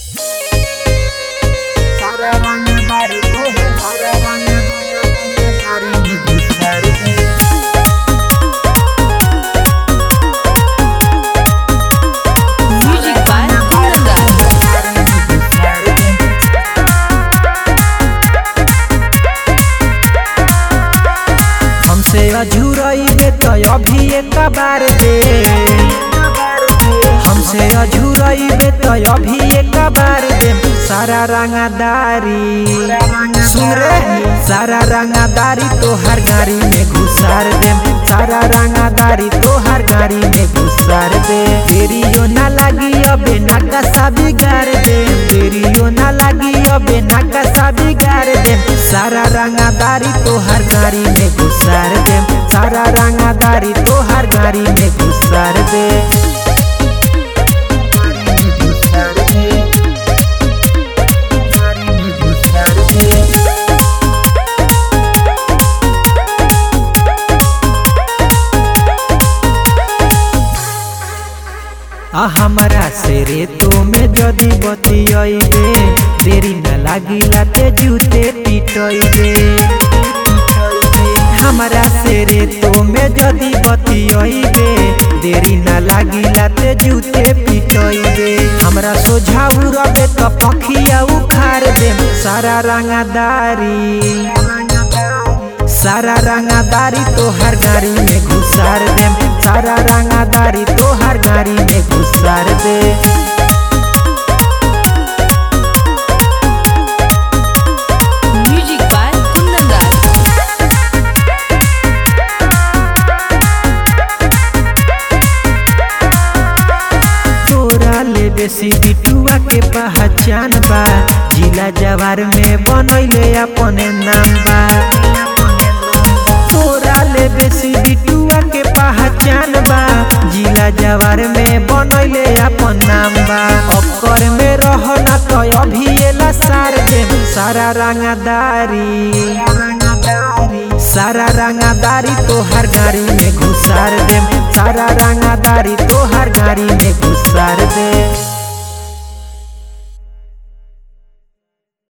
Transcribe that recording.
Music by Kundan. हमसे अझुरइबे त अभी एक बार दे हमसे अझुरइबे त अभी एक बार दे सारा रंगादारी सुन रे सारा रंगादारी तोहर गाड़ी में घुसार दे सारा रंगादारी तोहर गाड़ी में घुसार दे तेरियो ना लगी अबे नाका बिगाड़ दे तेरियो ना लगी अबे नाका बिगाड़ दे सारा रंगादारी तोहर गाड़ी में घुसार दे सारा रंगादारी तोहर गाड़ी में घुसार दे आ हमारा से रे तो में जदी बतियइबे देरी न लागिला ते जूते पिटइबे हमारा से रे तो में जदी बतियइबे देरी न लागिला ते जूते पिटइबे हमरा सोझाउ रबे त पखिया उखाड़ दे सारा रंगादारी सारा रंगादारी तोहर गाड़ी में घुसार दे सारा रंगादारी तोहर गाड़ी में घुसार दे Music by Kundan. तोरा ले बेसी बिटुआ के पहचान बा जिला जवार में बनैले अपने नाम बा तोरा ले बेसी बिटुआ के पहचान बा जिला जवार में बनैले अपन नाम बा अक्कर में रहना तो अभी एला सार दे सारा रंगादारी सारा रंगादारी तोहर गाड़ी में घुसार दे सारा रंगादारी तोहर गाड़ी में घुसार दे